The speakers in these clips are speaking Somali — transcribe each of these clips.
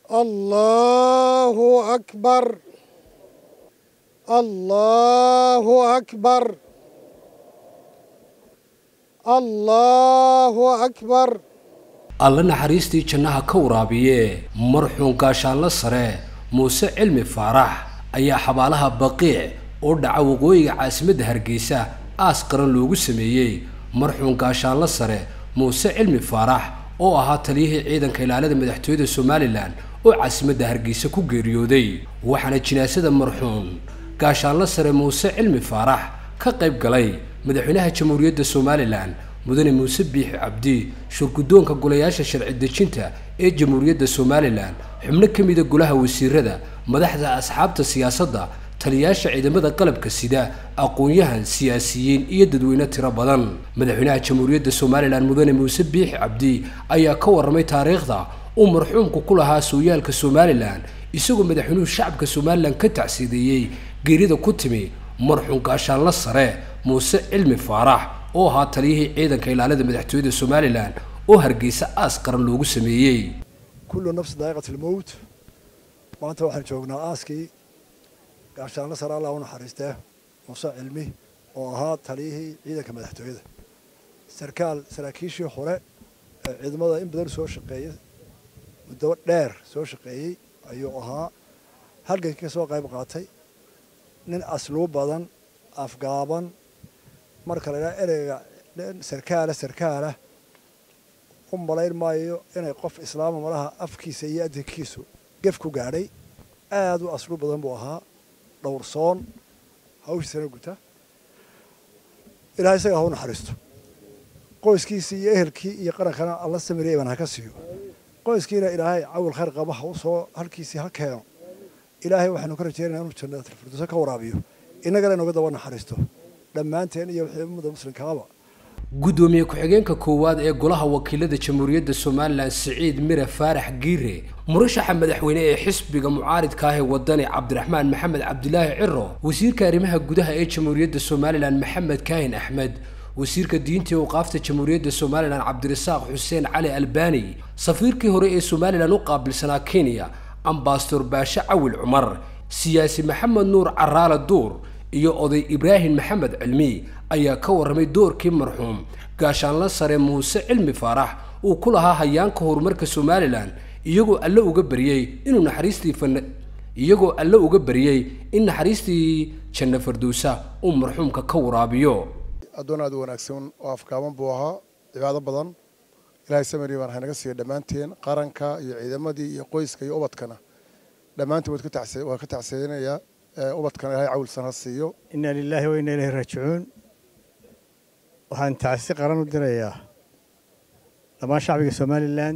الله أكبر الله أكبر الله أكبر alle naxariistii jannaha ka waraabiye marxuun gaashaanlo sare muuse cilmi faarax ayaa xabaalaha baqiic oo dhaca waqooyiga caasimadda hargeysa aas qaran loogu sameeyey marxuun gaashaanlo sare muuse cilmi faarax oo ahaa taliyihii ciidanka ilaalada madaxtooyada somalilan oo caasimadda hargeysa ku geeriyooday waxaana jinaasada marxuun gaashaanlo sare muuse cilmi faarax ka qayb galay madaxweynaha jamhuuriyadda somalilan mudane muuse biixi cabdi shurguddoonka golayaasha sharci dejinta ee jamhuuriyadda somalilan xubno ka mida golaha wasiirada madaxda asxaabta siyaasadda taliyayaasha ciidamada qalabka sida aqoon-yahan siyaasiyiin iyo dadweyne tiro badan madaxweynaha jamhuuriyadda somalilan mudane muuse biixi cabdi ayaa ka warramay taariikhda uu marxuumku ku lahaa sooyaalka somalilan isagoo madaxweynuhu shacabka somalilan ka tacsiideeyey geerida ku timi marxuum gaashaanlo sare muuse cilmi faarax oo ahaa taliyihii ciidanka ilaalada madaxtooyada somalilan oo hargeysa aas qaran loogu sameeyey kullu nafsi daa'iqat almowt maanta waxaan joognaa aaskii gaashaanlo sare allah u naxariistee muuse cilmi oo ahaa taliyihii ciidanka madaxtooyada sarkaal saraakiishii hore ee ciidamada in badan soo shaqeeyay muddo dheer soo shaqeeyey ayuu ahaa halgankii ka soo qayb qaatay nin asluub badan afgaaban marka la idhaha ereyga sarkaala sarkaala u malayn maayo inay qof islaama malaha afkiisa iyo adinkiisu gef ku gaadhay aada u asluub badan buu ahaa dhowrsoon hawshiisana guta ilahay isaga ha u naxariisto qoyskiisii iyo ehelkii iyo qarankana alla samiriyay baan ha ka siiyo qoyskiina ilaahay cawil khayr qaba ha u soo halkiisii ha keeno ilaahay waxaanu ka rajeynaya inuu jannaatulfirdowsa ka waraabiyo innagana inuga daba naxariisto dhammaanteen iyo wixii ummada muslimkaaba guddoomiye ku-xigeenka koowaad ee golaha wakiilada jamhuuriyadda somalilan siciid mire faarax giire murashaxa madaxweyne ee xisbiga mucaaridka ah ee wadani cabdiraxmaan maxamed cabdilaahi ciro wasiirka arrimaha gudaha ee jamhuuriyadda somalilan maxamed kaahin axmed wasiirka diinta ee waqaafta jamhuuriyadda somalilan cabdirasaaq xuseen cali albani safiirkii hore ee somalilan u qaabilsanaa kenya ambasador baashe cawil cumar siyaasi maxamed nuur caraale duur iyo oday ibraahim maxamed cilmi ayaa ka warramay doorkii marxuum gaashaanlo sare muuse cilmi faarax uu ku lahaa hayaanka horumarka somalilan iyagoo alle uga baryey inuu naxariistii fan iyagoo alle uga baryey in naxariistii janno fardowsa uu marxuumka ka waraabiyo addoon aad u wanaagsan oo afkaaban buu ahaa cibaado badan ilaahay samari baan haynaga siiya dhammaanteen qaranka iyo ciidamadii iyo qoyska iyo ubadkana dhammaanteen waan ka tacsiyeynayaa ubadkana ilahay cawilsan ha siiyo inna lilaahi wa inna ilayhi raajicuun waxaan tacsi qaran u dirayaa dhammaan shacbiga somalilan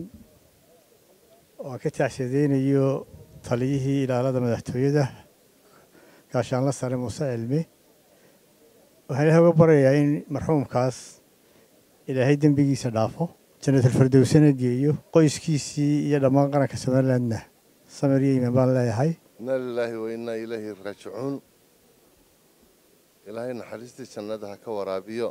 oo aan ka tacsiyadeynayo taliyihii ilaalada madaxtooyada gaashaanla sare muuse cilmi waxaan ilahay uga baryayaa in marxuumkaas ilaahay dembigiisa dhaafo jannatalfardowsana geeyo qoyskiisii iyo dhammaan qaranka somalilandna samir iyo iimaan baan leeyahay inna lilaahi wa innaa ilayhi raajicuun ilaahay naxariistii jannada ha ka waraabiyo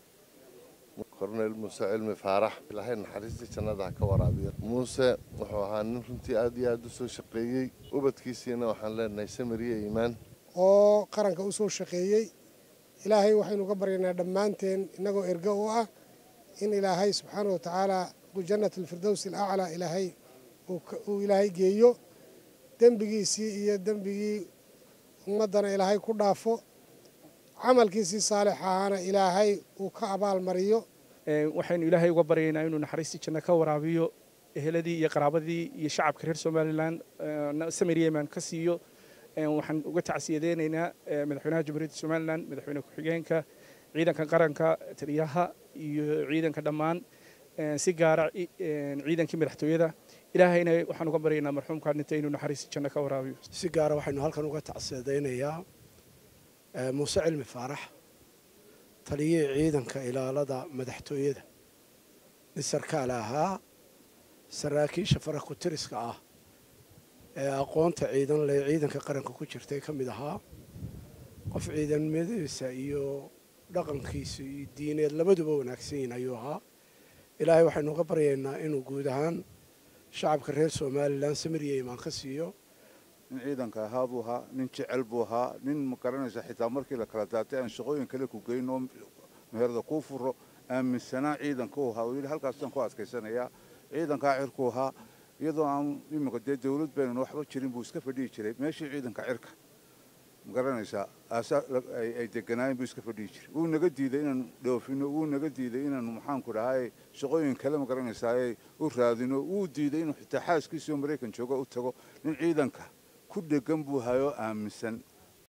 korneyl muuse cilmi faarax ilaahay naxariistii jannada ha ka waraabiyo muuse wuxuu ahaa nin runtii aad iyo aad u soo shaqeeyey ubadkiisiina waxaan leenahay samir iyo iimaan oo qaranka u soo shaqeeyey ilaahay waxaynu ka baryaynaa dhammaanteen innagoo ergo u ah in ilaahay subxaana wa tacaala jannat alfirdows alaclaa ilaahay uu ilaahay geeyo dembigiisii iyo dembigii ummaddana ilaahay ku dhaafo camalkiisii saalix ahaana ilaahay uu ka abaalmariyo waxaynu ilaahay uga baryaynaa inuu naxariistii janno ka waraabiyo eheladii iyo qaraabadii iyo shacabka reer somalilan samir yeman ka siiyo waxaan uga tacsiyadeynaynaa madaxweynaha jamhuuriyadda somalilan madaxweyne ku-xigeenka ciidanka qaranka taliyaha iyo ciidanka dhammaan si gaara ciidankii madaxtooyada ilaahayna waxaan uga baryaynaa marxuumkaa dhintay inuu naxariisi janno ka waraabiyo si gaara waxaynu halkan uga tacsiyadaynayaa muuse cilmi faarax taliyihii ciidanka ilaalada madaxtooyada nin sarkaal ahaa saraakiisha faraku tiriska ah ee aqoonta ciidan leh ciidanka qaranka ku jirtay ka mid ahaa qof ciidanimadiisa iyo dhaqankiisa iyo diineed labaduba wanaagsan yihin ayuu ahaa ilaahay waxaynu uga baryaynaa inuu guud ahaan shacabka reer somalilan samiriya imaan ka siiyo nin ciidanka ahaa buu ahaa nin jecel buu ahaa nin ma garanaysa xitaa markii la kala daatay aan shaqooyin kale ku geyn oo meherda kuu furo aaminsanaa ciidanka u ahaa oo yidhi halkaasaan ku adkaysanayaa ciidankaa cirku ahaa iyadoo aan iminka dee dawlad baynan waxba jirin buu iska fadhihi jiray meeshii ciidanka cirka ma garanaysaa aasaa ay deganaayeen buu iska fadhihi jiray wuu naga diiday inaanu dhoofino wuu naga diiday inaanu maxaanku dhahay shaqooyin kale ma garanaysaa u raadino wuu diiday inuu xitaa xaaskiisii oo maraykan jooga u tago nin ciidanka ku dhegan buu hayoo aaminsan